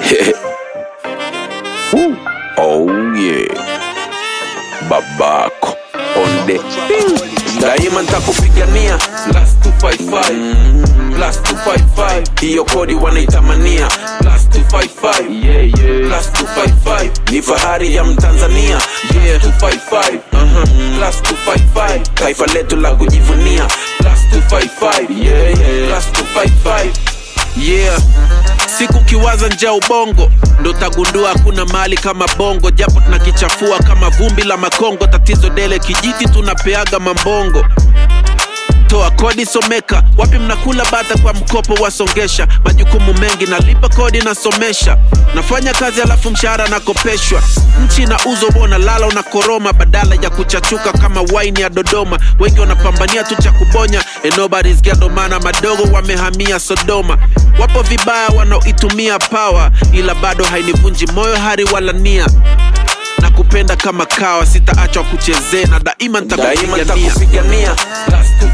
Woo. Oh yeah. Babako onde daima ntakupigania plus 255 plus 255 hiyo kodi wanaitamania plus 255 yeah, yeah. plus 255 ni fahari ya mtanzania yeah 255 uh-huh. plus 255 taifa letu la kujivunia plus 255 yeah, yeah. plus 255 yeah siku kiwaza nja ubongo ndo tagundua hakuna mali kama bongo japo tunakichafua kama vumbi la makongo tatizo dele kijiti tunapeaga mambongo toa kodi someka wapi mnakula bata kwa mkopo wasongesha majukumu mengi nalipa kodi nasomesha nafanya kazi alafu mshahara nakopeshwa nchi na uzo bona lala unakoroma badala ya kuchachuka kama waini ya dodoma wengi wanapambania tu cha kubonya and nobody's get ndo maana madogo wamehamia sodoma wapo vibaya wanaoitumia pawa ila bado hainivunji moyo hari wala nia na kupenda kama kawa sitaachwa kuchezea na daima daima nitakupigania ntakupigania plus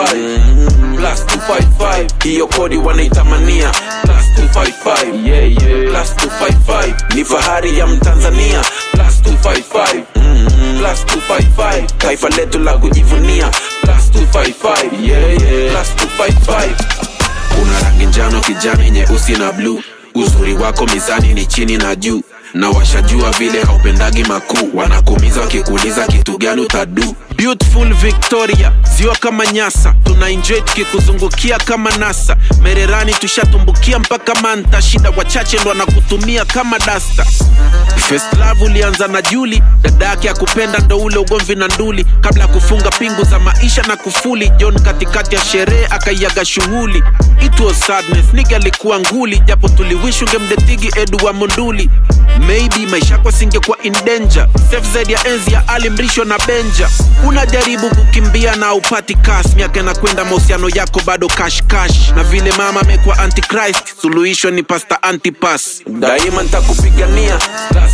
255 plus 255 hiyo kodi wanaitamania plus 255 yeah, yeah. plus 255 ni fahari ya mtanzania plus 255 plus 255 taifa letu la kujivunia plus 255 yeah, yeah. plus 255 una rangi njano kijani nyeusi na bluu uzuri wako mizani ni chini na juu na washajua vile haupendagi makuu wanakumiza wakikuuliza kitu gani utadu beautiful victoria ziwa kama nyasa tuna enjoy tukikuzungukia kama nasa mererani tushatumbukia mpaka manta shida wachache ndo wanakutumia kama dasta First love ulianza na Juli, dada yake akupenda ndo ule ugomvi na nduli, kabla ya kufunga pingu za maisha na kufuli. John katikati ya sherehe akaiaga shughuli. It was sadness, nigga alikuwa nguli, japo tuliwish ungemdetigi Edu wa Monduli. Maybe maisha yako singekuwa in danger, safe zaidi ya enzi ya Ali Mrisho na Benja. Unajaribu kukimbia na upati cash, miaka inakwenda, mahusiano yako bado cash cash, na vile mama amekuwa antichrist, suluhisho ni pasta antipas. daima ntakupigania plus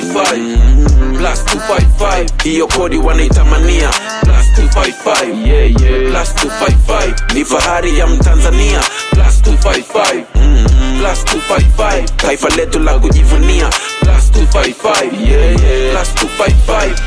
255 plus 255 hiyo kodi wanaitamania plus 255 yeah, yeah. plus 255 ni fahari ya mtanzania plus 255 plus 255 taifa letu la kujivunia plus 255 yeah, yeah. plus 255